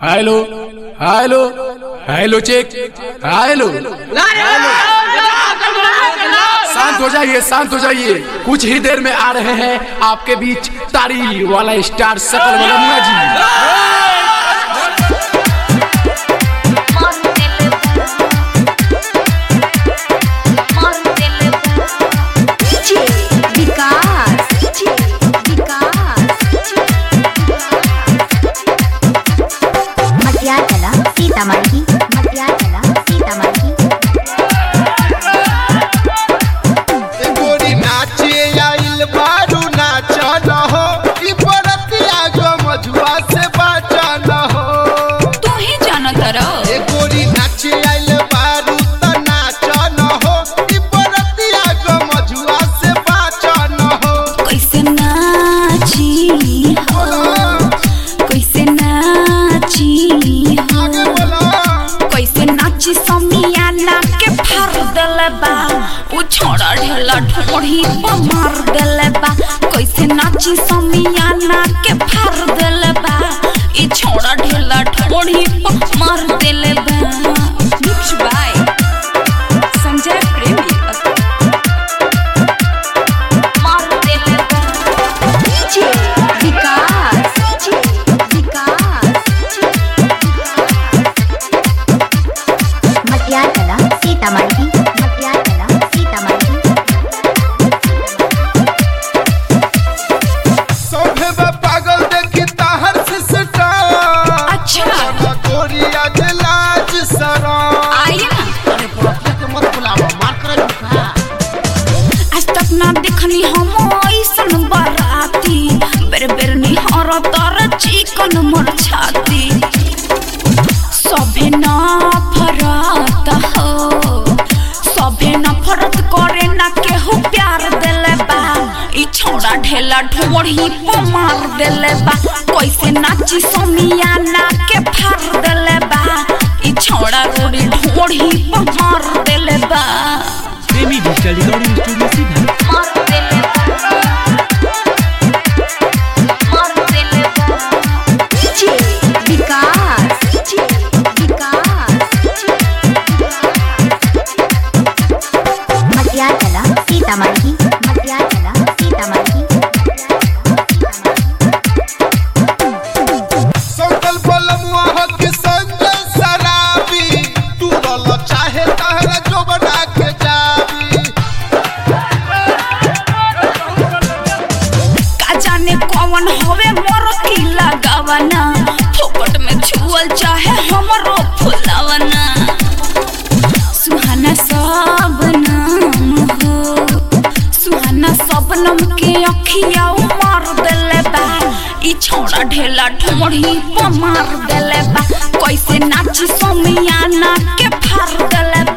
hello hello hello check hello शांत हो जाइए शांत हो जाइए कुछ ही देर में आ रहे हैं आपके बीच तारी वाला स्टार सकल मलमुआ जी विकास विकास मटियाला सीतामढ़ी मटियाला सीतामढ़ी गोरी नाचे आइल बारू नाच न हो ई बरतिया गो मजुआ से बाचा न हो तू ही जाना तारा ए गोरी नाचे आइल बारू त नाच न हो ई बरतिया गो मजुआ से बाचा न हो कैसे नाची हो कैसे नाची हो आगे बोला कैसे नाची समियाना के फार देले बा उ छोड़ा ढेला ठोड़ी पर मार देले बा कैसे नाची समियाना के फार देले बा ई छोड़ा ढेला ठोड़ी पर मार देले बा मिक्स बाय संजय प्रेमी मार देले बा विकास विकास मटियाला सीतामढ़ी मटियाला सीतामढ़ी सोभे बा पागल देखी ताहर से सटा अच्छा गोरी आज लाज सरा आइए ना अरे पुरखिया के मत बुलावा मार कर झुका आज तक ना देखनी हम ऐसन बराती बेर बेर निहर तर चिकन मोर छाती सभे ना फरत हो सभे ना फरत करे ना केहू प्यार देले बा ई छोड़ा ढेला ढोढ़ी पर मार देले बा कैसे नाची समियाना के फार देले बा ई छोड़ा रोड़ी ढोढ़ी पर मार देले बा प्रेमी डिजिटल रिकॉर्डिंग स्टूडियो सीधा मार देले मार देले विकास विकास मटियाला सीतामढ़ी मटियाला सीतामढ़ी संकल बलमुआ हो कि संजय शराबी तू रल चाहे तहरा जो बना के जाबी का जाने कौन होवे मोर की लगावना फोकट में छुअल चाहे हमरो फुलावना सुहाना सब नाम हो सुहाना सब नम के अखिया मार देले बा ई छोड़ा ढेला ढोढ़ी पर मार देले बा कैसे नाची समियाना के फार देले